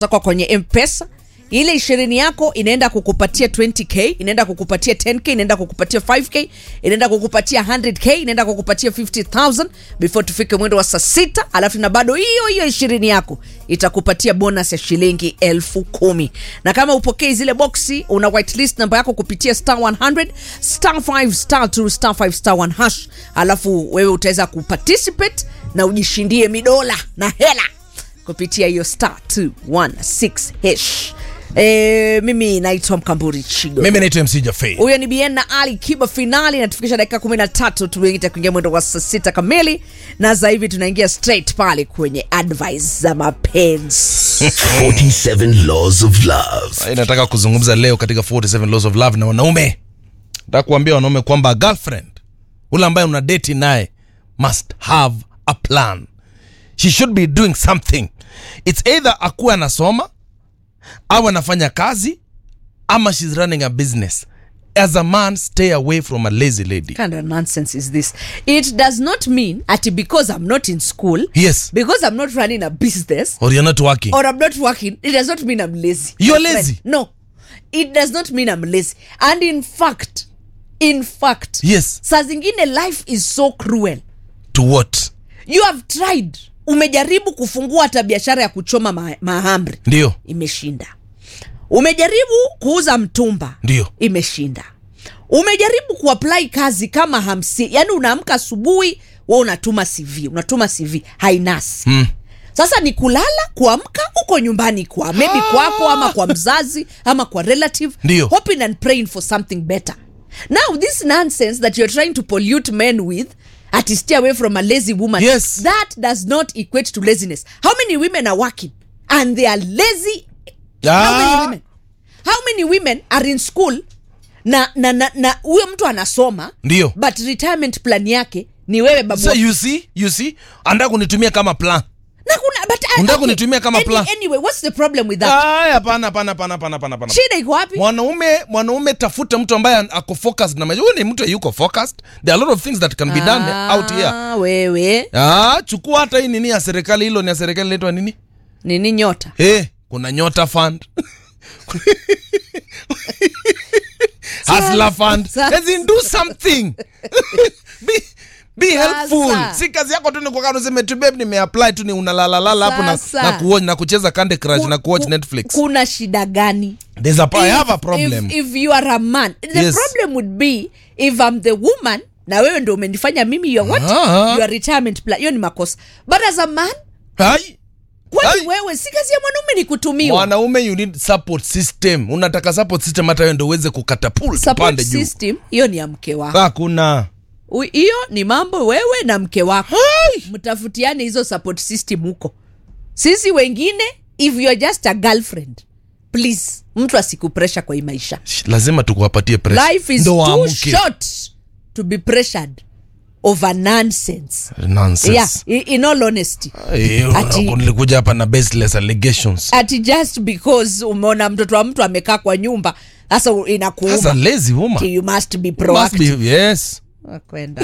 zako kwenye mpesa ile ishirini yako inaenda kukupatia 20k inaenda kukupatia 10k inaenda kukupatia 5k inaenda kukupatia 100k inaenda kukupatia 50000 before tufike mwendo wa saa sita alafu na bado hiyo hiyo ishirini yako itakupatia bonus ya shilingi elfu kumi na kama upokei zile boksi una whitelist namba yako kupitia star 100 star 5 star 2 star 5 star 1 hash alafu wewe utaweza kuparticipate na ujishindie midola na hela kupitia hiyo star 216 hash E, mimi naitwa mkamburi chigo mimi naitwa mc jafei huyo ni bien na ali kiba finali natufikisha dakika kumi na tatu tumeita kuingia mwendo wa saa sita kamili na za hivi tunaingia straight pale kwenye advice za mapenzi 47 Laws of Love. nataka kuzungumza leo katika 47 laws of love na wanaume nataka kuambia wanaume kwamba girlfriend ule ambaye una deti naye must have a plan she should be doing something its either akuwe anasoma au anafanya kazi ama shes running a business as a man stay away from a lazy lady kind of nonsense is this it does not mean ati because i'm not in school yes because i'm not running a business or you're not working or i'm not working it does not mean i'm lazy You're My friend. lazy? no it does not mean i'm lazy and in fact in fact yes saa zingine life is so cruel to what you have tried umejaribu kufungua hata biashara ya kuchoma ma- mahamri ndio imeshinda umejaribu kuuza mtumba Ndio. imeshinda umejaribu kuapply kazi kama hamsini yani unaamka asubuhi we unatuma cv unatuma cv hainasi mm. sasa ni kulala kuamka huko nyumbani kwa maybe kwako ama kwa mzazi ama kwa relative Ndio. hoping and praying for something better now this nonsense that you're trying to pollute men with ati stay away from a lazy woman Yes. that does not equate to laziness how many women are working and they are lazy how many Ah. women how many women are in school na na na na huyo mtu anasoma Ndio. but retirement plan yake ni wewe babu so you see you see anataka kunitumia kama plan na kuna but Unataka kunitumia kama any, plan? anyway what's the problem with that Ay, hapana hapana hapana hapana hapana hapana shida iko wapi mwanaume mwanaume tafuta mtu ambaye ako focused na maisha huyu ni mtu yuko focused there are a lot of things that can be done out here Ah, wewe ah chukua hata hii nini ya serikali hilo ni ya serikali inaitwa nini nini nyota eh kuna nyota fund Hustler fund Sasa- as in do something be be helpful Sasa. si kazi yako tu ni kukaa useme tu babe nimeapply tu ni unalalalala hapo na, Sasa. na kuwatch na kucheza Candy Crush Ku- na kuwatch ku- Netflix kuna shida gani there's a I If- have a problem if, if you are a man the Yes. problem would be if I'm the woman na wewe ndo umenifanya mimi your what Ah. your retirement plan hiyo ni makosa but as a man Hai. kwani Ai. wewe si kazi ya mwanaume ni kutumiwa mwanaume you need support system unataka support system hata wewe ndo uweze kukatapult support pande juu system hiyo ni ya mke wako hakuna U- hiyo ni mambo wewe na mke wako mtafutiane hizo support system huko sisi wengine if you are just a girlfriend please mtu asikupresha kwa hii maisha Sh- lazima tukuwapatie pressure. life is Ndo too waamuke. short to be pressured over nonsense Nonsense. yeah i- in all honesty Eh, Ati- nilikuja hapa na baseless allegations ati just because umeona mtoto wa mtu amekaa kwa nyumba sasa As a inakuuma lazy woman you must be must proactive be yes kwenda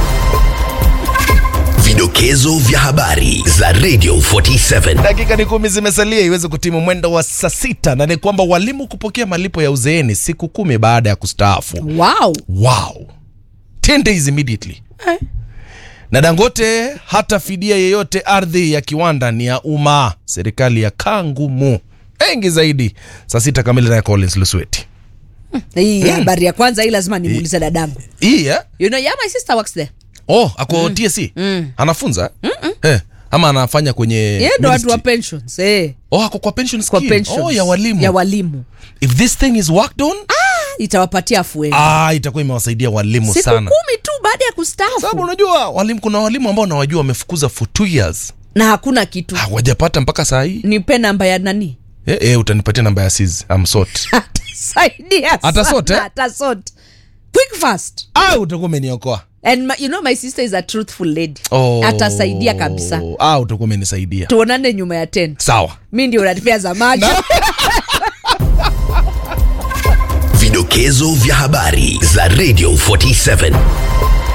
Vidokezo vya habari za Radio 47. dakika ni kumi zimesalia iweze kutimu mwendo wa saa sita na ni kwamba walimu kupokea malipo ya uzeeni siku kumi baada ya kustaafu wow wow 10 days immediately na dangote hata fidia yeyote ardhi ya kiwanda ni ya umma serikali ya kaa ngumu mengi zaidi saa sita kamili naye collins lusweti hii habari ya kwanza hii lazima nimuulize dadangu hii eh? you know yeah my sister works there oh ako tsc anafunza eh, ama anafanya kwenye yeye ndo watu wa ministry? pensions eh oh ako kwa pension kwa scheme. pensions oh, ya walimu ya walimu if this thing is worked on itawapatia afueni ah, itakuwa imewasaidia walimu siku sana kumi tu baada ya sababu kustaafu unajua walimu kuna walimu ambao nawajua wamefukuza for two years na hakuna kitu hawajapata mpaka saa hii nipe namba ya nani eh, eh, utanipatia namba ya sis amsot atasaidia Atasort, sana, eh? atasort quick fast ah, utakuwa umeniokoa and my, you know my sister is a truthful lady oh. atasaidia kabisa ah, utakuwa umenisaidia tuonane nyuma ya tent sawa mi ndio unatipea za macho Vidokezo vya habari za Radio 47.